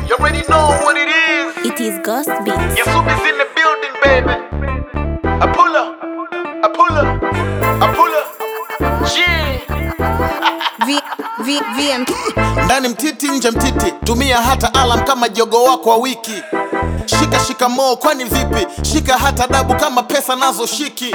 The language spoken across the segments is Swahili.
You already know what it is. It is Ghost Beats. Your soup is in the building, baby. I pull up, I pull up, I pull up. Yeah. V, v, VM. ndani mtiti nje mtiti tumia hata alam kama jogo wako wa wiki shika shikamoo kwani vipi shika hata dabu kama pesa nazo shiki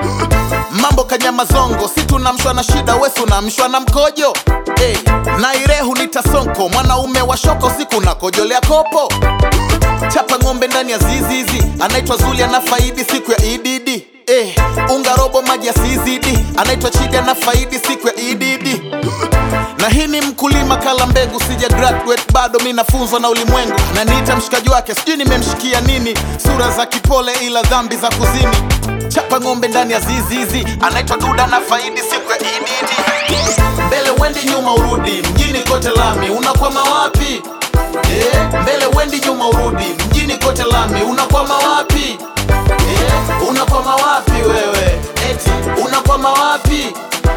mambo kanyama zongo si tunamshwa na shida wesi unamshwa na mkojo hey, nairehu nitasonko mwanaume wa shoko siku nakojolea kopo chapa ng'ombe ndani ya zizizi anaitwa zuli ana faidi siku ya idd Eh, unga robo maji ya sizidi anaitwa chidi ana faidi siku ya idd na hii ni mkulima kala mbegu sija graduate bado mi nafunzwa na ulimwengu na niita mshikaji wake sijui nimemshikia nini sura za kipole ila dhambi za kuzini chapa ng'ombe ndani ya zizizi anaitwa duda na faidi siku ya idd mbele wendi nyuma urudi mjini kote lami unakwama wapi eh, mbele wendi nyuma urudi mjini kote lami unakwama wapi eh, unakwama wapi wewe eti unakwama wapi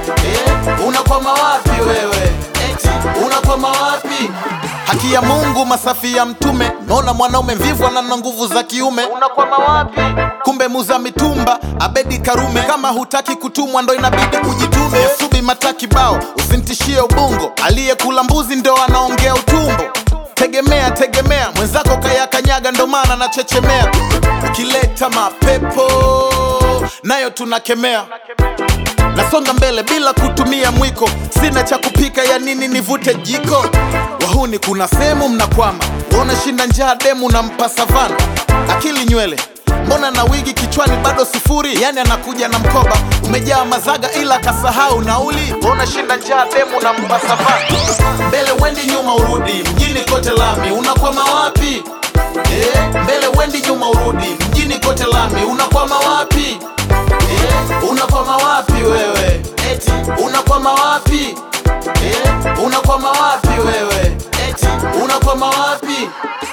eh, unakwama wapi wewe eti unakwama wapi haki ya mungu masafi ya mtume naona mwanaume mvivu anana nguvu za kiume unakwama wapi kumbe muza mitumba abedi karume kama hutaki kutumwa ndo inabidi kujitume subi mataki bao usintishie ubungo aliyekula mbuzi ndo anaongea utumbo tegemea tegemea mwenzako kayakanyaga ndo maana nachechemea ukileta mapepo nayo tunakemea nasonga mbele bila kutumia mwiko sina cha kupika ya nini nivute jiko wahuni kuna sehemu mnakwama uona shinda njaa demu na mpa savana akili nywele mbona na wigi kichwani bado sifuri yani anakuja na mkoba umejaa mazaga ila kasahau nauli uona shinda njaa demu na mpa savana mbele wendi nyuma urudi mjini kote lami unakwama wapi eh, mbele wendi nyuma urudi mjini kote lami unakwama wapi eh, unakwama wapi wewe eti unakwama wapi eh, unakwama wapi wewe eti unakwama wapi